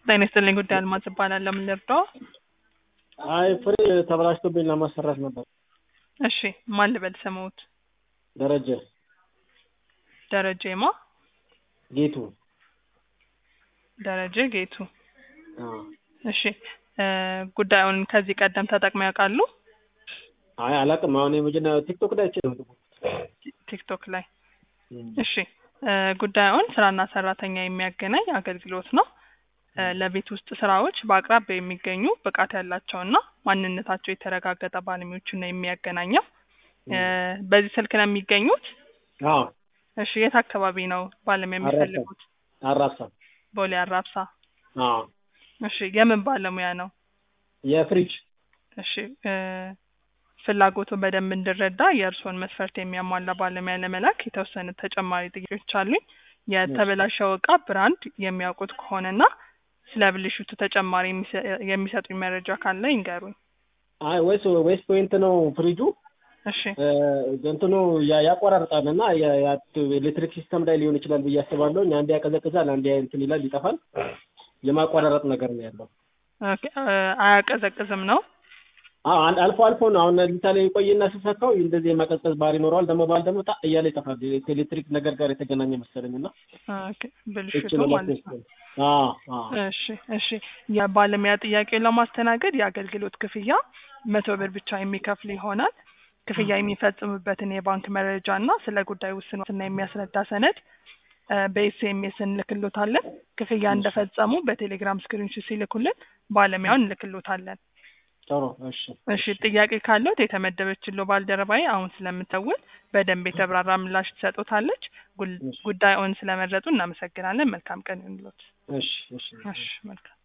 ጤና ይስጥልኝ ጉዳይ አልማዝ እባላለሁ። ምን ልርዳው? አይ ፍሬ ተበላሽቶብኝ ለማሰራት ነበር። እሺ ማን ልበል ስምዎት? ደረጀ ደረጀ ማ? ጌቱ። ደረጀ ጌቱ። አዎ። እሺ እ ጉዳዩን ከዚህ ቀደም ተጠቅመው ያውቃሉ? አይ አላውቅም። አሁን የመጀመሪያ ቲክቶክ ላይ አይቼ ነው። ቲክቶክ ላይ እሺ እ ጉዳዩን ስራና ሰራተኛ የሚያገናኝ አገልግሎት ነው። እ ለቤት ውስጥ ስራዎች በአቅራቢያ የሚገኙ ብቃት ያላቸውና ማንነታቸው የተረጋገጠ ባለሙያዎችን ነው የሚያገናኘው። እ በዚህ ስልክ ነው የሚገኙት? አዎ። እሺ የት አካባቢ ነው ባለሙያ የሚፈልጉት? አራብሳ። ቦሌ አራብሳ። አዎ። እሺ የምን ባለሙያ ነው? የፍሪጅ እሺ እ ፍላጎቱን በደንብ እንድረዳ የእርስዎን መስፈርት የሚያሟላ ባለሙያ ለመላክ የተወሰኑ ተጨማሪ ጥያቄዎች አሉኝ። የተበላሸው እቃ ብራንድ የሚያውቁት ከሆነና ስለ ብልሽቱ ተጨማሪ የሚሰ- የሚሰጡኝ መረጃ ካለ ይንገሩኝ። አይ ወይስ ወይስ ፖይንት ነው ፍሪጁ እሺ እ እንትኑ ያ- ያቆራርጣል እና ያ- ያ- ኤሌክትሪክ ሲስተም ላይ ሊሆን ይችላል ብዬ አስባለሁ። አንዴ ያቀዘቅዛል፣ አንዴ እንትን ይላል፣ ይጠፋል። የማቆራረጥ ነገር ነው ያለው። ኦኬ እ አያቀዘቅዝም ነው? አዎ አል- አልፎ አልፎ ነው። አሁን ለምሳሌ ቆይና ስሰካው እንደዚህ የማቀዝቀዝ ባህሪ ይኖረዋል። ደግሞ ባል ደግሞ ጣ እያለ ይጠፋል። ከኤሌክትሪክ ነገር ጋር የተገናኘ መሰለኝ እና ኦኬ ብልሽቱ እችን ማለት ነው። አዎ አዎ እሺ እሺ የባለሙያ ጥያቄውን ለማስተናገድ የአገልግሎት ክፍያ መቶ ብር ብቻ የሚከፍል ይሆናል። ክፍያ የሚፈጽሙበትን የባንክ መረጃ እና ስለ ጉዳዩ ውስንነትና የሚያስረዳ ሰነድ እ በኤስኤምኤስ እንልክሎታለን። ክፍያ እንደፈጸሙ በቴሌግራም ስክሪንሾት ሲልኩልን ባለሙያውን እንልክሎታለን። ጥሩ እሺ እሺ ጥያቄ ካለዎት የተመደበችለው ባልደረባዬ አሁን ስለምትደውል በደንብ የተብራራ ምላሽ ትሰጦታለች። ጉል- ጉዳዩን ስለመረጡ እናመሰግናለን። መልካም ቀን ይሁንልዎት። እሺ እሺ እሺ መልካም